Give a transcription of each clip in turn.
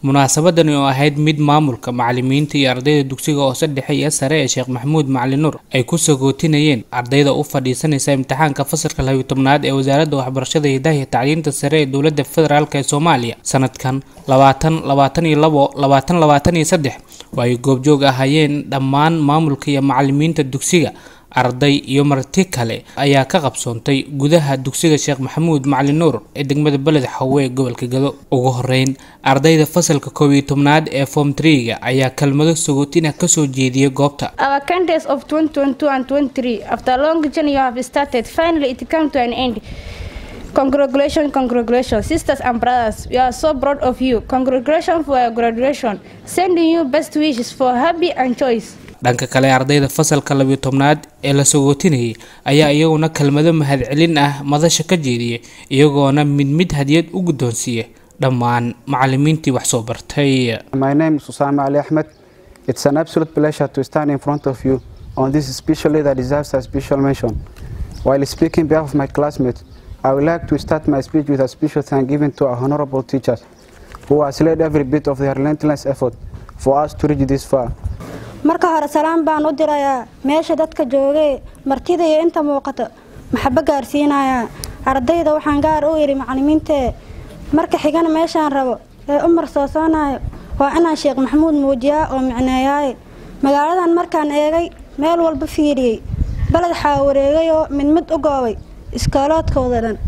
munaasabadani oo ahayd mid maamulka macalimiinta iyo ardayda dugsiga hoose dhexe iyo sare ee sheekh maxamuud macalin nuur ay ku sagootinayeen ardayda u fadhiisanaysa imtixaanka fasalka labiyo tobnaad ee wasaaradda waxbarashada hidaha iyo tacliinta sare ee dowladda federaalk ee soomaaliya sanadkan labaatan labaatan iyo labo labaatan labaatan iyo saddex oo ay goobjoog ahaayeen dhammaan maamulka iyo macalimiinta dugsiga arday iyo marti kale ayaa ka qabsoontay gudaha dugsiga sheekh maxamuud macalin nuur ee degmada beled xawe ee gobolka gado ugu horeyn ardayda fasalka koob iyo tobnaad ee form trega ayaa kelmado sagootina kasoo jeediyay goobta Our contest of 2022 and 23, after a long journey you have started, finally it came to an end. Congratulations, congratulations, sisters and brothers. We are so proud of you. Congratulations for your graduation. Sending you best wishes for happy and choice. dhanka kale ardayda fasalka labiyo tobnaad ee la sagootinayay ayaa iyaguna kelmado mahadcelin ah madasha ka jeediyay iyagoona mid mid hadiyad u guddoonsiiya dhammaan macalimiintii wax soo bartay My name is Usama Ali Ahmed. It's an absolute pleasure to stand in front of you on this special day that deserves a special mention. While speaking on behalf of my classmates, I would like to start my speech with a special thank given to our honorable teachers who has led every bit of their relentless effort for us to reach this far. marka hore salaan baan u dirayaa meesha dadka joogee martida iyo inta muuqata maxabo gaarsiinayaa ardayda waxaan gaar u yidhi macalimiintee marka xigana meeshaan rabo ee u marsoosoonayo waa inaan sheekh maxamuud muujiyaa oo micneeyaaye magaaladan markaan eegay meel walba fiiriyey baled xaa wareegay oo mid mid u goobay iskooloodkooda dhan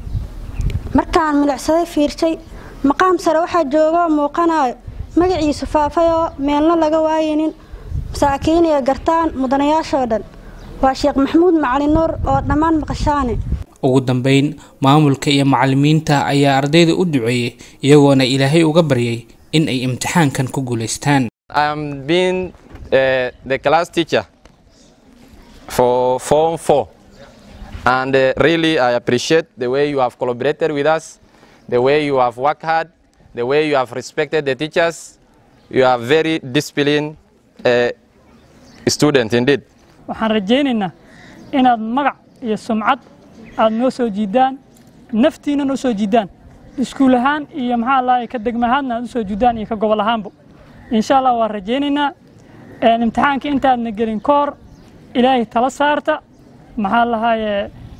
markaan milicsaday fiirshay maqaam sare waxaa joogoo muuqanayo magaciisu faafay oo meelna laga waayinin masaakiin iyo gartaan mudanayaashoo dhan waa sheekh maxamuud macalin nuur oo dhammaan maqashaane ugu dambeyn maamulka iyo macalimiinta ayaa ardayda u duceeyey iyagoona ilaahay uga baryay in ay imtixaankan ku guulaystaan I'm being uh, the class teacher for Form 4. And uh, really, I appreciate the way you have collaborated with us, the way you have worked hard, the way you have respected the teachers. You are very disciplined uh, student indeed. waxaan rajaynaynaa inaad magac iyo sumcad aad noo soo jiidaan naftiina noo soo jiidaan iskuul ahaan iyo maxaa lahay ka degma ahaadna aad u soo jiidaan iyo ka gobol ahaanba insha allah waan rajaynaynaa imtixaanka intaadna gelin ka hor ilaahay tala saarta maxaa lahaye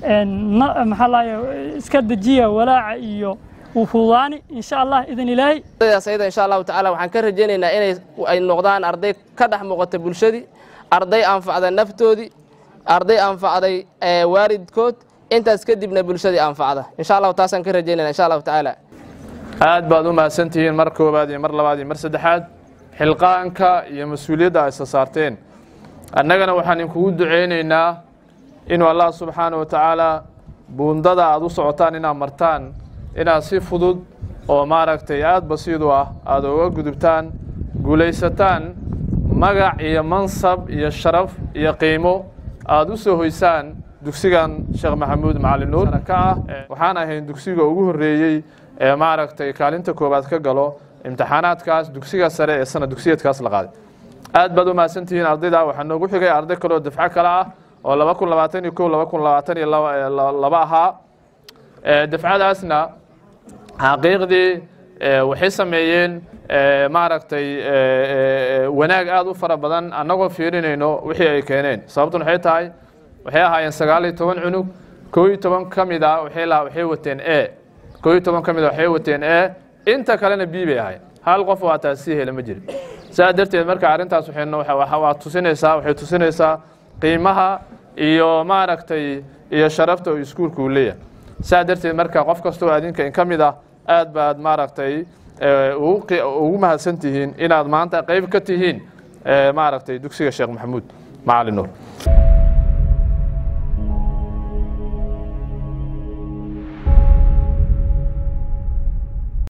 maxaa lahaye iska dejiya walaaca iyo wufuudaani insha allah idan ilaahay ardaydaas ayada insha allahu tacaala waxaan ka rajaynaynaa inay ay noqdaan arday ka dhex muuqata bulshadii arday anfacda naftoodii arday anfacday waalidkood intaas kadibna bulshadii anfacda insha allahu taasaan ka rajaynayna insha allahu tacaala aad baad u mahadsantihiin mar koowaad iyo mar labaad iyo mar saddexaad xilqaanka iyo mas-uuliyadda ay isa saarteen annagana waxaan inkugu ducaynaynaa inuu allah subxaana wa tacaala buundada aad u socotaan inaad martaan inaad si fudud oo maaragtay aad basiidu ah aad uga gudubtaan guulaysataan magac iyo mansab iyo sharaf iyo qiimo aad u soo hoysaan dugsigan sheekh maxamuud macalin nuur ka ah waxaan ahayn dugsiga ugu horreeyey ee maaragtay kaalinta koowaad ka galo imtixaanaadkaas dugsiga sare ee sana dugsiyeedkaas la qaaday aad baad u mahadsantihiin ardayda waxaa noogu xigay arday kaleoo dafco kale ah oo laba kun labaatan iyo kow laba kun labaatan iyo laba ahaa dafcadaasna xaqiiqdii waxay sameeyeen maaragtay wanaag aad u fara badan annagoo fiirinayno wixii ay keeneen sababtun waxay tahay waxay ahaayeen sagaal iyo toban cunug koo iyo toban ka mid ah waxay lahaa waxay wateen e koo iyo toban ka mid ah waxay wateen e inta kalena b bay ahayd hal qof oo ataa sii hela ma jirin saa darteed marka arrintaas waa tusinaysaa waxay tusinaysaa qiimaha iyo maaragtay iyo sharafta oo iskuulka uu leeyahay saa darteed marka qof kastoo adinka ka mid ah aad baad maaragtay ugu mahadsan tihiin inaad maanta qayb ka tihiin maaragtay dugsiga sheekh maxamuud macalin nuur